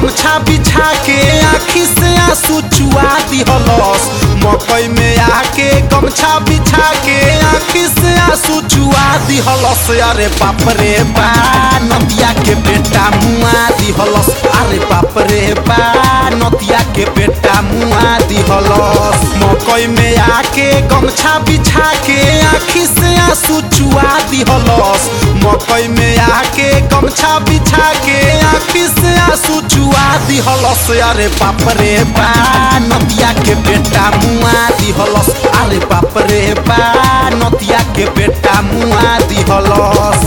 गमछा बिछा के आखी से आंसू चुआ दिहलस मकई में आके गमछा बिछा के आखी से आंसू चुआ दिहलस अरे बाप रे बा नदिया के बेटा मुआ दिहलस अरे बाप रे बा नदिया के बेटा मुआ दिहलस मकई में आके गमछा बिछा के आखी से आंसू चुआ दिहलस मकई में आके गमछा बिछा के आखी से आंसू चुआ दिहलस अरे बाप रे बा नदिया के बेटा मुआ दिहलस अरे बाप रे बा नदिया के बेटा मुआ दिहलस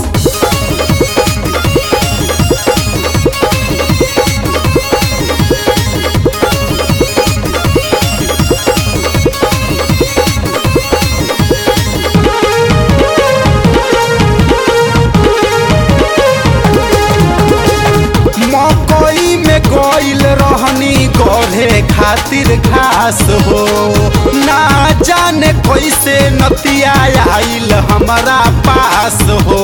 मकई में गइल रहनी गढ़े खातिर घास हो ना जाने कैसे नतिया आइल हमारा पास हो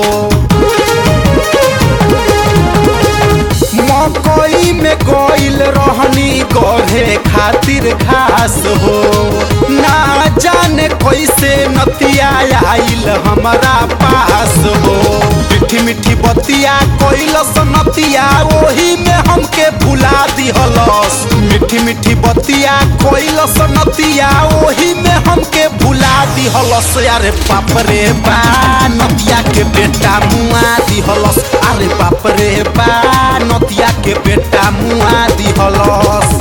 मकई में गइल रहनी गढ़े खातिर घास हो ना जाने कैसे नतिया आइल हमारा पास हो मीठी मीठी बतिया कैलस नतिया ओही में हमके भुला दिहलस मीठी मीठी बतिया कैलस नतिया ओही में हमके भुला दिहलस अरे बाप रे बा नतिया के बेटा मुआ दिहलस अरे बाप रे बा नतिया के बेटा मुआ दिहलस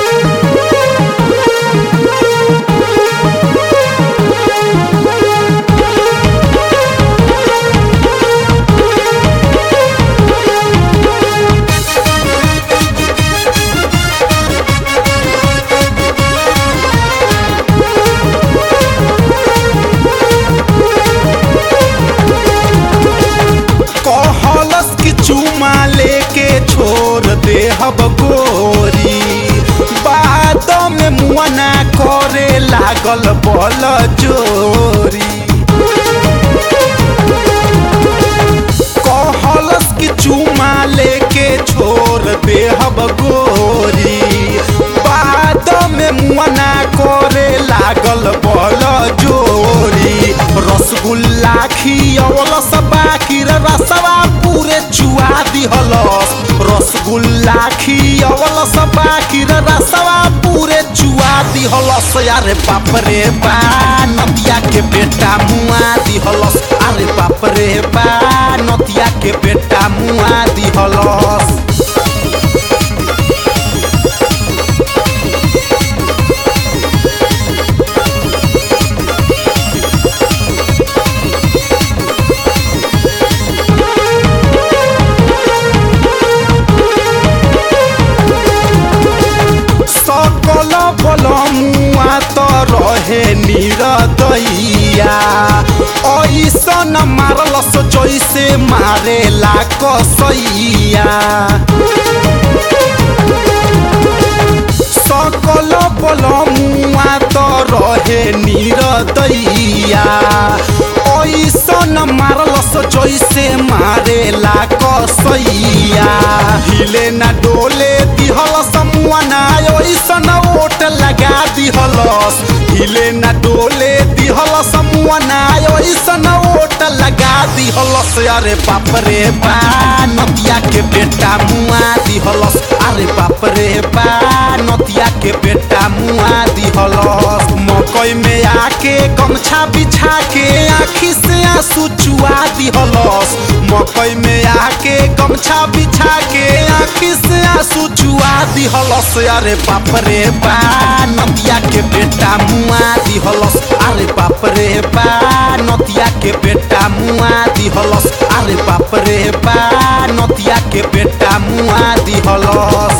कहलस कि चुमा लेके छोड़ दे हब गोरी बाद में मुआना करे लागल बल जोरी कहलस कि चुमा लेके छोड़ दे हब गोरी बाद में मुआना करे लागल बल जोरी रसगुल्ला खियवलस बाकी रसवा पूरे चुआ दिहलस रसगुल्ला खियवलस बाकी रसवा पूरे चुआ दिहलस अरे बाप रे बा नदिया के बेटा मुआ दिहलस अरे बाप रे बा नदिया के बेटा मुआ दिहलस सकल बलमुआ त रहे निरदैया ऐसन मारलस जैसे मारेला कसैया सकल बलमुआ त रहे निरदैया ऐसन मारलस जैसे मारेला कसैया हिले ना डोले दिहलस मुआना ऐसन ओट लगा दिहलस हिले ना डोले दिहलस मुआना ऐसन ओट लगा दिहलस अरे बाप रे बा नदिया के बेटा मुआ दिहलस अरे बाप रे बा नदिया के बेटा मुआ दिहलस मकई में आके गमछा बिछा के आखी से आंसू चुआ दिहलस मकई में आके गमछा बिछा के आखी से आंसू चुआ दिहलस अरे बाप रे बा नदिया के बेटा मुआ दिहलस अरे बाप रे बा नदिया के बेटा मुआ दिहलस अरे बाप रे बा नदिया के बेटा मुआ दिहलस